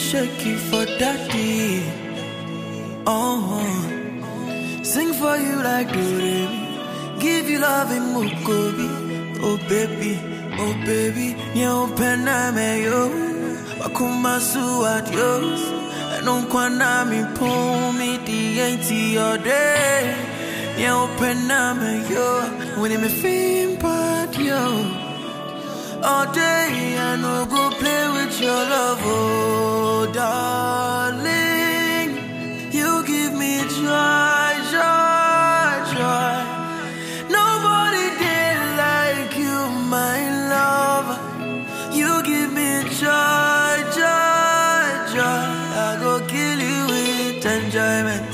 shake it for daddy. Oh, sing for you like Doremi. Give you love in Mukobi. Oh baby, oh baby, nyo pena me yo. Wakumasu adios. Enunkwana mi pumi di ain't your day. Nyo pena me yo. When me feel bad yo. All day I no go play with your love, oh darling. You give me joy, joy, joy. Nobody did like you, my love. You give me joy, joy, joy. I go kill you with enjoyment.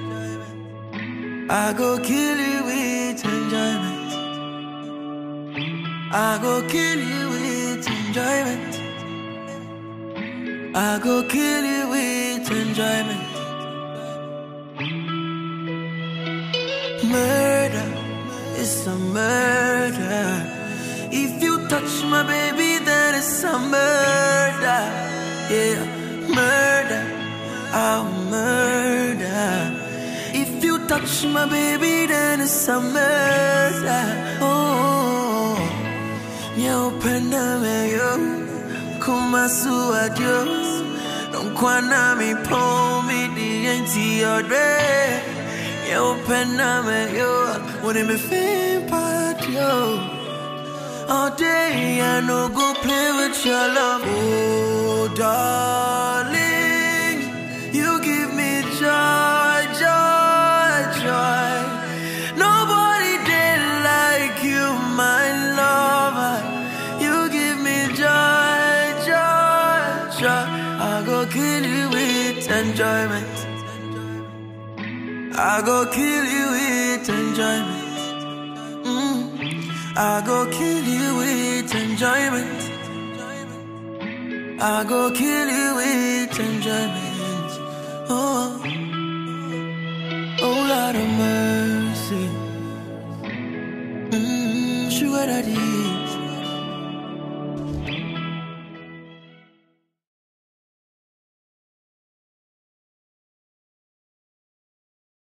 I go kill you with enjoyment. I go kill you with enjoyment. I go kill you with enjoyment. Murder is a murder. If you touch my baby, then it's a murder. Yeah, murder. I'll murder. If you touch my baby, then it's a murder. Oh, Nyo penda me yo, kumasu adios. Don't kwana mi po mi di ain't your day. Nyo penda me yo, when me feel part yo. All day I no go play with your love, oh darling. You give me joy, joy, joy. Nobody did like you, my lover. You give me joy, joy, joy. I go kill you with enjoyment. I go kill you with enjoyment. Mm. I go kill you with enjoyment. I go kill you with enjoyment. Oh, oh Lord of mercy. Mm, sugar daddy,